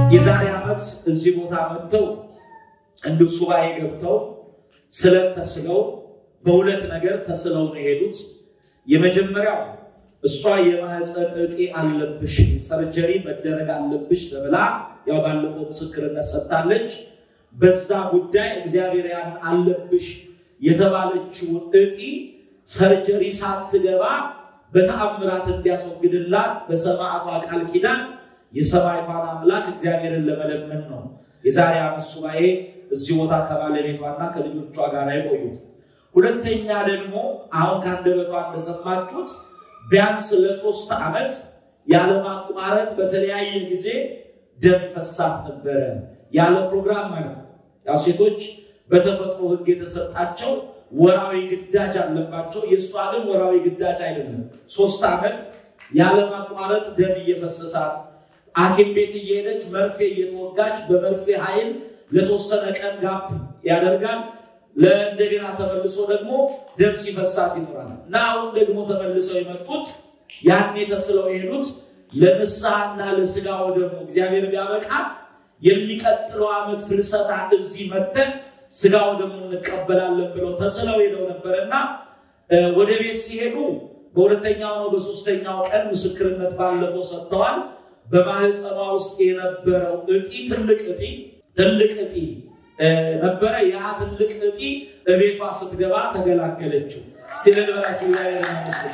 የዛሬ ዓመት እዚህ ቦታ መጥተው እንዲሁ ሱባኤ ገብተው ስለት ተስለው በሁለት ነገር ተስለው ነው የሄዱት። የመጀመሪያው እሷ የማህፀን እጢ አለብሽ ሰርጀሪ መደረግ አለብሽ ተብላ ያው ባለፈው ምስክርነት ሰጥታለች። በዛ ጉዳይ እግዚአብሔር ያን አለብሽ የተባለችውን እጢ ሰርጀሪ ሳትገባ በተአምራት እንዲያስወግድላት በሰማዕቷ ቃል ኪዳን የሰማዕቷን አምላክ እግዚአብሔርን ለመለመን ነው የዛሬ ዓመት ሱባኤ እዚህ ቦታ ከባለቤቷና ከልጆቿ ጋር የቆዩት። ሁለተኛ ደግሞ አሁን ከአንደበቷ እንደሰማችሁት ቢያንስ ለሶስት ዓመት ያለማቋረጥ በተለያየ ጊዜ ደም ፈሳት ነበረ፣ ያለ ፕሮግራም ማለት ነው። ያው ሴቶች በተፈጥሮ ሕግ የተሰጣቸው ወራዊ ግዳጅ አለባቸው። የእሷ ግን ወራዊ ግዳጅ አይደለም። ሶስት ዓመት ያለማቋረጥ ደም እየፈሰሳት ሐኪም ቤት እየሄደች መርፌ እየተወጋች በመርፌ ኃይል ለተወሰነ ቀን ጋፕ ያደርጋል። ለእንደገና ተመልሶ ደግሞ ደም ሲፈሳት ይኖራል እና አሁን ደግሞ ተመልሰው የመጡት ያኔ ተስለው የሄዱት ለንስሐና ለስጋ ወደሙ እግዚአብሔር ቢያበቃ የሚቀጥለው ዓመት ፍልሰታ እዚህ መተን ስጋ ወደሙ እንቀበላለን ብለው ተስለው ሄደው ነበርና ወደ ቤት ሲሄዱ በሁለተኛው ነው በሶስተኛው ቀን ምስክርነት ባለፈው ሰጥተዋል። በማህፀኗ ውስጥ የነበረው እጢ ትልቅ እጢ ትልቅ እጢ ነበረ። ያ ትልቅ እጢ እቤቷ ስትገባ ተገላገለችው። እስቲ ልንበላችሁ እግዚአብሔር ይመስገን።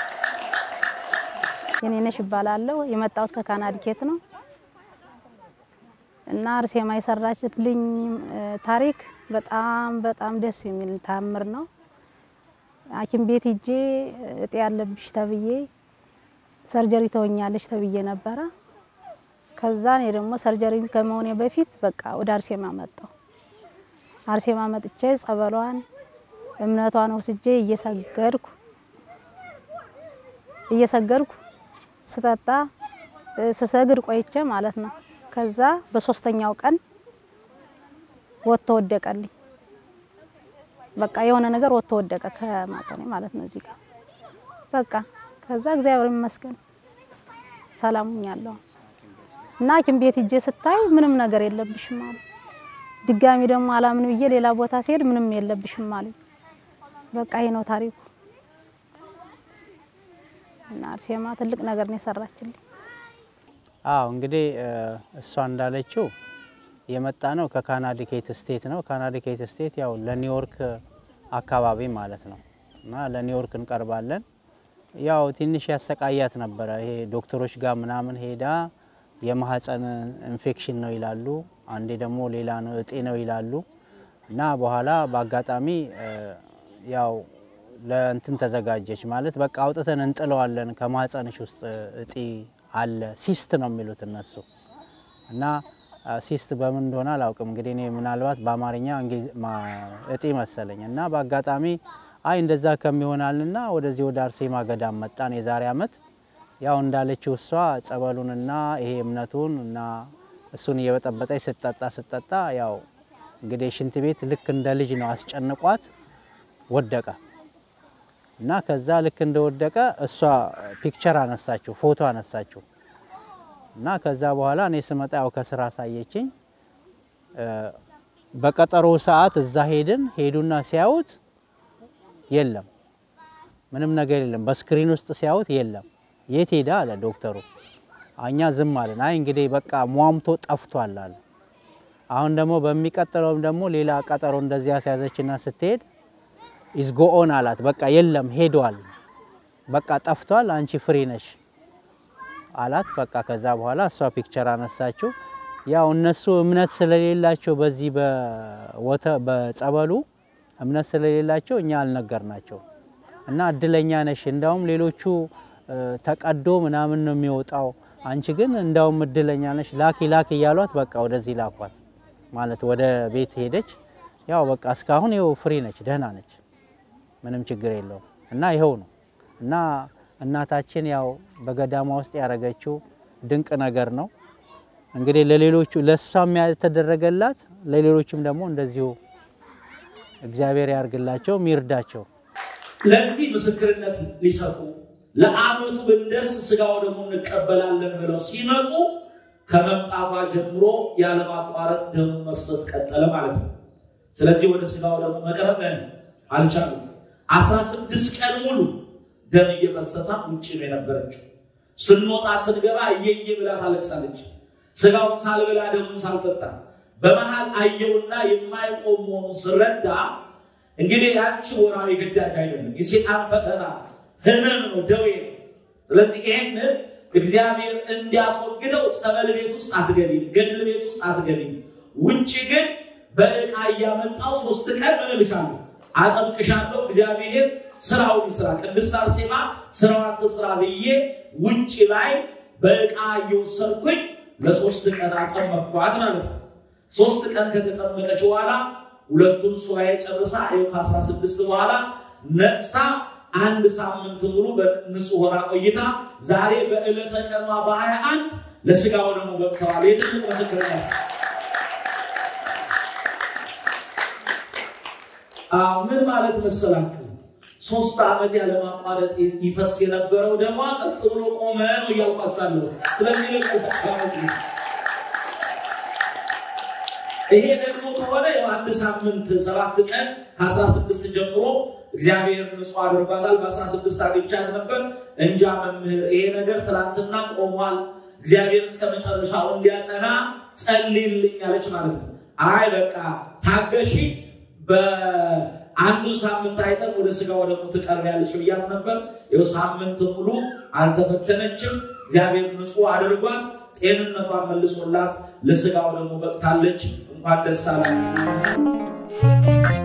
የኔነሽ እባላለሁ። የመጣሁት ከካናዲኬት ነው እና አርሴማ የሰራችልኝ ታሪክ በጣም በጣም ደስ የሚል ታምር ነው። ሐኪም ቤት ሂጄ እጤ ያለብሽ ተብዬ ሰርጀሪ ተወኛለች ተብዬ ነበረ። ከዛ እኔ ደግሞ ሰርጀሪ ከመሆኔ በፊት በቃ ወደ አርሴማ መጣሁ። አርሴማ መጥቼ ጸበሏን እምነቷን ወስጄ እየሰገድኩ እየሰገድኩ ስጠጣ ስሰግድ ቆይቼ ማለት ነው። ከዛ በሶስተኛው ቀን ወጥቶ ወደቀልኝ። በቃ የሆነ ነገር ወጥቶ ወደቀ ከማጸኔ ማለት ነው እዚህ ጋር በቃ ከዛ እግዚአብሔር ይመስገን ሰላሙኛለሁ እና ሐኪም ቤት ሂጄ ስታይ ምንም ነገር የለብሽም አሉ። ድጋሚ ደግሞ አላምን ብዬ ሌላ ቦታ ሲሄድ ምንም የለብሽም አሉ። በቃ ይሄ ነው ታሪኩ። እና አርሴማ ትልቅ ነገር ነው የሰራችልኝ። አዎ እንግዲህ እሷ እንዳለችው የመጣ ነው ከካናዲኬት ስቴት ነው። ካናዲኬት ስቴት ያው ለኒውዮርክ አካባቢ ማለት ነው እና ለኒውዮርክ እንቀርባለን። ያው ትንሽ ያሰቃያት ነበረ። ይሄ ዶክተሮች ጋር ምናምን ሄዳ የማህፀን ኢንፌክሽን ነው ይላሉ፣ አንዴ ደግሞ ሌላ ነው እጤ ነው ይላሉ እና በኋላ በአጋጣሚ ያው ለእንትን ተዘጋጀች ማለት በቃ አውጥተን እንጥለዋለን ከማህፀንሽ ውስጥ እጢ አለ ሲስት ነው የሚሉት እነሱ እና ሲስት በምን እንደሆነ አላውቅም። እንግዲህ እኔ ምናልባት በአማርኛ እጢ መሰለኝ እና በአጋጣሚ አይ እንደዛ ከሚሆናልና ወደዚህ ወደ አርሴማ ገዳም መጣን የዛሬ ዓመት። ያው እንዳለችው እሷ ጸበሉንና ይሄ እምነቱን እና እሱን እየበጠበጠች ስትጠጣ ስትጠጣ ያው እንግዲህ ሽንት ቤት ልክ እንደ ልጅ ነው አስጨንቋት ወደቀ እና ከዛ ልክ እንደወደቀ እሷ ፒክቸር አነሳችው፣ ፎቶ አነሳችው እና ከዛ በኋላ እኔ ስመጣ ያው ከስራ አሳየችኝ። በቀጠሮ ሰዓት እዛ ሄድን። ሄዱና ሲያዩት የለም ምንም ነገር የለም። በስክሪን ውስጥ ሲያዩት የለም። የት ሄዳ አለ ዶክተሩ። እኛ ዝም አለን። አይ እንግዲህ በቃ ሟምቶ ጠፍቷል አለ። አሁን ደግሞ በሚቀጥለውም ደግሞ ሌላ ቀጠሮ እንደዚያ ሲያዘችና ስትሄድ ኢዝጎኦን አላት። በቃ የለም ሄዷል፣ በቃ ጠፍቷል፣ አንቺ ፍሪ ነሽ አላት። በቃ ከዛ በኋላ እሷ ፒክቸር አነሳችው። ያው እነሱ እምነት ስለሌላቸው በዚህ በወተ በጸበሉ እምነት ስለሌላቸው እኛ አልነገርናቸው እና እድለኛ ነሽ፣ እንዳውም ሌሎቹ ተቀዶ ምናምን ነው የሚወጣው፣ አንቺ ግን እንዳውም እድለኛ ነሽ፣ ላኪ ላኪ እያሏት በቃ ወደዚህ ላኳት ማለት ወደ ቤት ሄደች። ያው በቃ እስካሁን ይኸው ፍሪ ነች፣ ደህና ነች፣ ምንም ችግር የለውም እና ይኸው ነው እና እናታችን ያው በገዳማ ውስጥ ያደረገችው ድንቅ ነገር ነው። እንግዲህ ለሌሎቹ ለእሷም ያልተደረገላት ለሌሎችም ደግሞ እንደዚሁ እግዚአብሔር ያርግላቸው ሚርዳቸው። ለዚህ ምስክርነት ሊሰጡ ለአመቱ ብንደርስ ስጋው ደግሞ እንቀበላለን ብለው ሲመጡ ከመምጣቷ ጀምሮ ያለማቋረጥ ደሙ መፍሰስ ቀጠለ ማለት ነው። ስለዚህ ወደ ስጋው ደግሞ መቅረብ አልቻሉም። አስራ ስድስት ቀን ሙሉ ደም እየፈሰሳ ውጭ ነው የነበረችው። ስንወጣ ስንገባ እየየ ብላ ታለቅሳለች። ስጋውን ሳልበላ ደሙን ሳልጠጣ በመሃል አየውና የማይቆም መሆኑ ስረዳ እንግዲህ ያንቺ ወራዊ ግዳጅ አይደለም፣ የሴጣን ፈተና ህመም ነው፣ ደዌ ነው። ስለዚህ ይህን እግዚአብሔር እንዲያስወግደው ጸበል ቤት ውስጥ አትገቢም፣ ገድል ቤት ውስጥ አትገቢም። ውጭ ግን በዕቃ እያመጣው ሶስት ቀን ምን እልሻለሁ አጠምቅሻለሁ። እግዚአብሔር ስራውን ይስራ። ቅድስት አርሴማ ስራዋን ትስራ ብዬ ውጭ ላይ በዕቃ እየወሰድኩኝ ለሶስት ቀን አጠመቅኳት ማለት ነው። ሶስት ቀን ከተጠመቀች በኋላ ሁለቱን ሱባኤ ጨርሳ ይኸው ከአስራ ስድስት በኋላ ነጽታ አንድ ሳምንት ሙሉ በንጹህ ሆና ቆይታ ዛሬ በዕለተ ቀኗ በሀያ አንድ ለስጋው ደግሞ ገብተዋል። የትልቅ ምስክርነት ምን ማለት መሰላችሁ? ሶስት ዓመት ያለማቋረጥ ይፈስ የነበረው ደሟ ቀጥ ብሎ ቆመ ነው እያልኳቸዋለሁ። ስለዚህ ይሄ ደግሞ ከሆነ አንድ ሳምንት ሰባት ቀን ከአስራ ስድስት ጀምሮ እግዚአብሔር ንጹሕ አድርጓታል። በአስራ ስድስት አግኝቻት ነበር። እንጃ መምህር፣ ይሄ ነገር ትናንትና ቆሟል፣ እግዚአብሔር እስከ መጨረሻው እንዲያጸና ጸልይልኝ አለች ማለት ነው። አይ በቃ ታገሺ፣ በአንዱ ሳምንት አይተን ወደ ስጋው ደግሞ ትቀርቢያለሽ ብያት ነበር። ይኸው ሳምንት ሙሉ አልተፈተነችም። እግዚአብሔር ንጹሕ አድርጓት ጤንነቷን መልሶላት ለስጋው ደግሞ በቅታለች። እንኳን ደስ አላችሁ።